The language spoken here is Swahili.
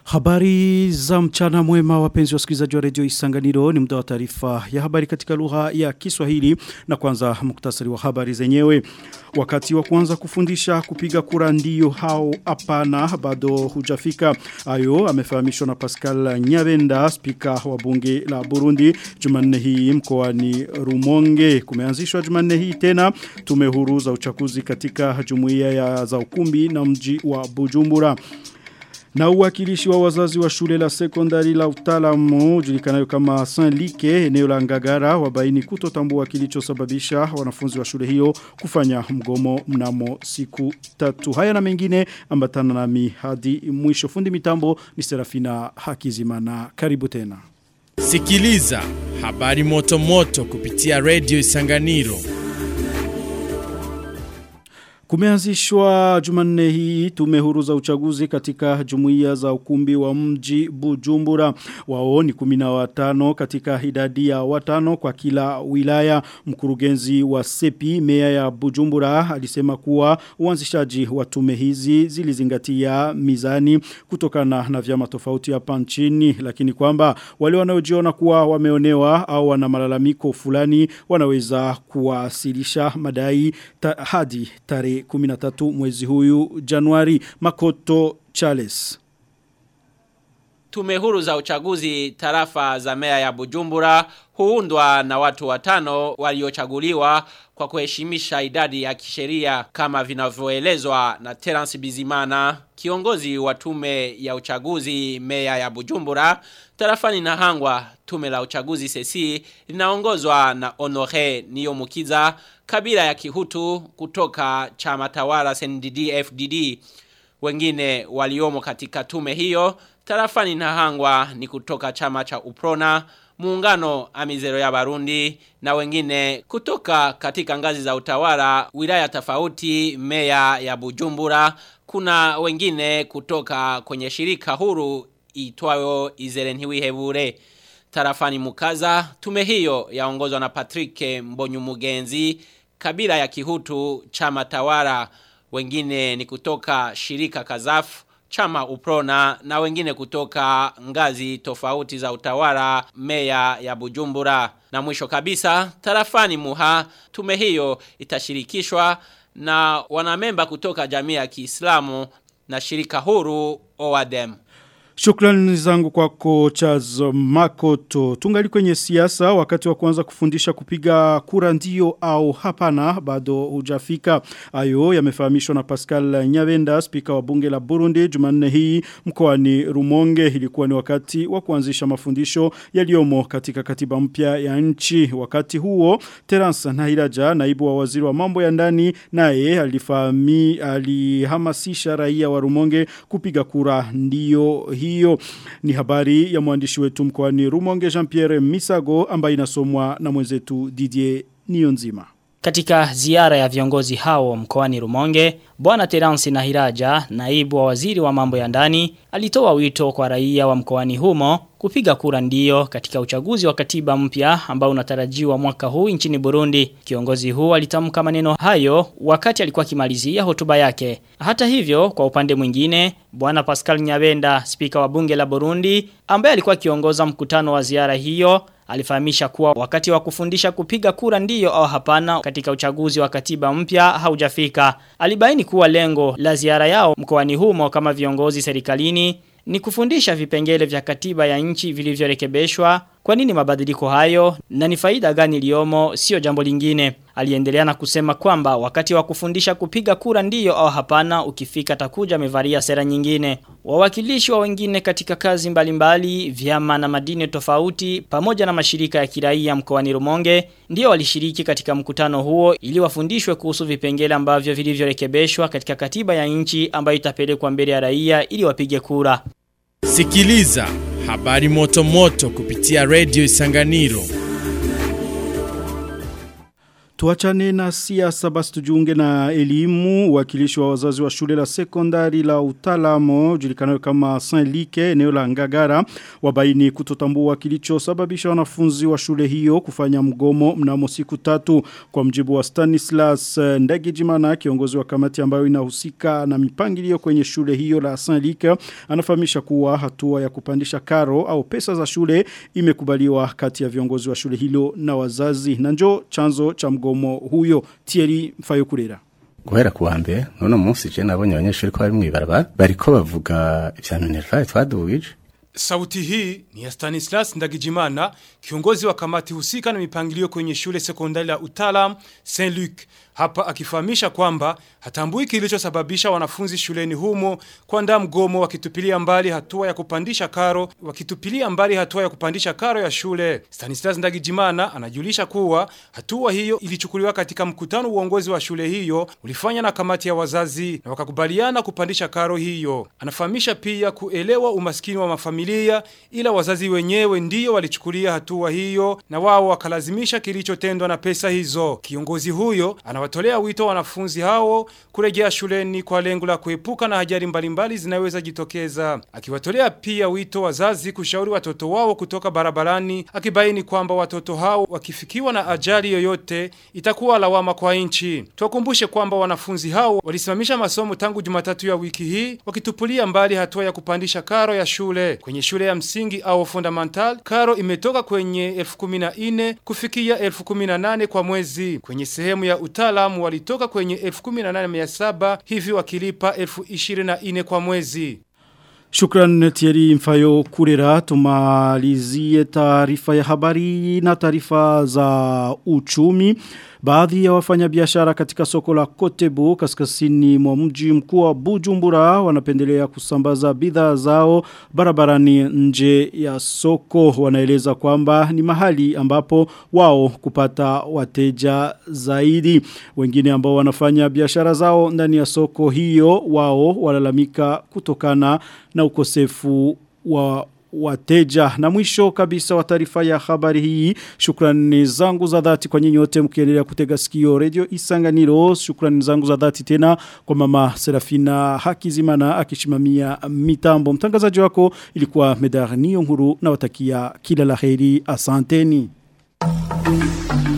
Habari za mchana mwema wapenzi wasikilizaji wa redio Isanganiro ni muda wa taarifa ya habari katika lugha ya Kiswahili na kwanza muktasari wa habari zenyewe. Wakati wa kwanza kufundisha kupiga kura ndio hao hapana bado hujafika. Ayo amefahamishwa na Pascal Nyabenda spika wa bunge la Burundi Jumanne hii mkoani Rumonge. Kumeanzishwa Jumanne hii tena tume huru za uchaguzi katika jumuiya ya za ukumbi na mji wa Bujumbura. Na uwakilishi wa wazazi wa shule la sekondari la utaalamu julikanayo kama Saint Like eneo la Ngagara wabaini kutotambua kilichosababisha wanafunzi wa shule hiyo kufanya mgomo mnamo siku tatu. Haya na mengine ambatana nami hadi mwisho fundi mitambo ni Serafina Hakizimana. Karibu tena. Sikiliza habari moto moto kupitia Radio Isanganiro. Kumeanzishwa Jumanne hii tume huru za uchaguzi katika jumuiya za ukumbi wa mji Bujumbura. Wao ni 15 katika idadi ya watano kwa kila wilaya. Mkurugenzi wa Sepi meya ya Bujumbura alisema kuwa uanzishaji wa tume hizi zilizingatia mizani kutokana na vyama tofauti hapa nchini lakini kwamba wale wanaojiona kuwa wameonewa au wana malalamiko fulani wanaweza kuwasilisha madai ta, hadi tarehe 13 mwezi huyu Januari Makoto Charles. Tume huru za uchaguzi tarafa za mea ya Bujumbura huundwa na watu watano waliochaguliwa kwa kuheshimisha idadi ya kisheria kama vinavyoelezwa na Terence Bizimana kiongozi wa tume ya uchaguzi mea ya Bujumbura tarafani na hangwa tume la uchaguzi sesi linaongozwa na Honore Niyomukiza kabila ya Kihutu kutoka chama tawala CNDD FDD wengine waliomo katika tume hiyo tarafani na hangwa ni kutoka chama cha Uprona muungano amizero ya Barundi na wengine kutoka katika ngazi za utawala wilaya tofauti meya ya Bujumbura kuna wengine kutoka kwenye shirika huru itwayo Izerenhiwihebure tarafani Mukaza tume hiyo yaongozwa na Patrick Mbonyumugenzi kabila ya Kihutu chama tawala wengine ni kutoka shirika Kazafu chama uprona na wengine kutoka ngazi tofauti za utawala meya ya Bujumbura. Na mwisho kabisa, tarafani muha, tume hiyo itashirikishwa na wanamemba kutoka jamii ya Kiislamu na shirika huru OADEM. Shukrani zangu kwako Chaz Makoto. Tungali kwenye siasa wakati wa kwanza kufundisha kupiga kura ndio au hapana bado hujafika. Ayo yamefahamishwa na Pascal Nyabenda spika wa bunge la Burundi Jumanne hii mkoani Rumonge ilikuwa ni wakati wa kuanzisha mafundisho yaliyomo katika katiba mpya ya nchi. Wakati huo Terence Nahiraja naibu wa waziri wa mambo ya ndani naye alifahami alihamasisha raia wa Rumonge kupiga kura ndio hii hiyo ni habari ya mwandishi wetu mkoani Rumonge Jean-Pierre Misago ambaye inasomwa na mwenzetu Didier Nionzima. Katika ziara ya viongozi hao mkoani Rumonge, Bwana Terence Nahiraja, naibu wa waziri wa mambo ya ndani, alitoa wito kwa raia wa mkoani humo kupiga kura ndio katika uchaguzi wa katiba mpya ambao unatarajiwa mwaka huu nchini Burundi. Kiongozi huu alitamka maneno hayo wakati alikuwa akimalizia hotuba yake. Hata hivyo, kwa upande mwingine, Bwana Pascal Nyabenda, spika wa bunge la Burundi, ambaye alikuwa akiongoza mkutano wa ziara hiyo, alifahamisha kuwa wakati wa kufundisha kupiga kura ndiyo au hapana katika uchaguzi wa katiba mpya haujafika. Alibaini kuwa lengo la ziara yao mkoani humo kama viongozi serikalini ni kufundisha vipengele vya katiba ya nchi vilivyorekebishwa kwa nini mabadiliko hayo na ni faida gani iliyomo sio jambo lingine. Aliendelea na kusema kwamba wakati wa kufundisha kupiga kura ndiyo au hapana ukifika takuja amevalia sera nyingine. Wawakilishi wa wengine katika kazi mbalimbali, vyama na madini tofauti pamoja na mashirika ya kiraia mkoani Rumonge ndio walishiriki katika mkutano huo ili wafundishwe kuhusu vipengele ambavyo vilivyorekebishwa katika katiba ya nchi ambayo itapelekwa mbele ya raia ili wapige kura. Sikiliza habari moto moto kupitia Radio Isanganiro. Tuachane na siasa basi tujiunge na elimu wakilishi wa wazazi wa shule la sekondari la utalamo julikanayo kama Saint Like eneo la Ngagara wabaini kutotambua kilichosababisha wanafunzi wa shule hiyo kufanya mgomo mnamo siku tatu kwa mjibu wa Stanislas Ndagijimana kiongozi wa kamati ambayo inahusika na mipangilio kwenye shule hiyo la Saint Like anafahamisha kuwa hatua ya kupandisha karo au pesa za shule imekubaliwa kati ya viongozi wa shule hilo na wazazi na njo chanzo cha mgomo huyo Thierry Mfayokurera guhera kuwa mbere none munsi je nabonye abanyeshuri ko bari mwibarabara bariko bavuga ivya minerval twadugije Sauti hii ni ya Stanislas Ndagijimana, kiongozi wa kamati husika na mipangilio kwenye shule sekondari la Utalam Saint Luc. Hapa akifahamisha kwamba hatambui kilichosababisha wanafunzi shuleni humo kuandaa mgomo wakitupilia mbali hatua ya kupandisha karo, wakitupilia mbali hatua ya kupandisha karo ya shule. Stanislas Ndagijimana anajulisha kuwa hatua hiyo ilichukuliwa katika mkutano uongozi wa shule hiyo ulifanya na kamati ya wazazi na wakakubaliana kupandisha karo hiyo. Anafahamisha pia kuelewa umaskini wa mafamilia ila wazazi wenyewe ndiyo walichukulia hatua hiyo na wao wakalazimisha kilichotendwa na pesa hizo. Kiongozi huyo anawatolea wito wanafunzi hao kurejea shuleni kwa lengo la kuepuka na ajali mbalimbali zinaweza jitokeza. Akiwatolea pia wito wazazi kushauri watoto wao kutoka barabarani, akibaini kwamba watoto hao wakifikiwa na ajali yoyote itakuwa lawama kwa nchi. Tuwakumbushe kwamba wanafunzi hao walisimamisha masomo tangu Jumatatu ya wiki hii wakitupulia mbali hatua ya kupandisha karo ya shule. Kwenye shule ya msingi au fundamental, karo imetoka kwenye elfu kumi na ine kufikia elfu kumi na nane kwa mwezi. Kwenye sehemu ya utaalamu walitoka kwenye elfu kumi na nane mia saba hivi wakilipa elfu ishirini na ine kwa mwezi. Shukran Thierry Mfayo Kurera tumalizie taarifa ya habari na taarifa za uchumi. Baadhi ya wafanyabiashara katika soko la Kotebu kaskazini mwa mji mkuu wa Bujumbura wanapendelea kusambaza bidhaa zao barabarani nje ya soko wanaeleza kwamba ni mahali ambapo wao kupata wateja zaidi wengine ambao wanafanya biashara zao ndani ya soko hiyo wao walalamika kutokana na ukosefu wa wateja na mwisho kabisa wa taarifa ya habari hii shukrani zangu za dhati kwa nyinyi wote mkiendelea kutega sikio radio Isanganiro shukrani zangu za dhati tena kwa mama Serafina Hakizimana akishimamia mitambo mtangazaji wako ilikuwa Medarni Nguru na watakia kila laheri asanteni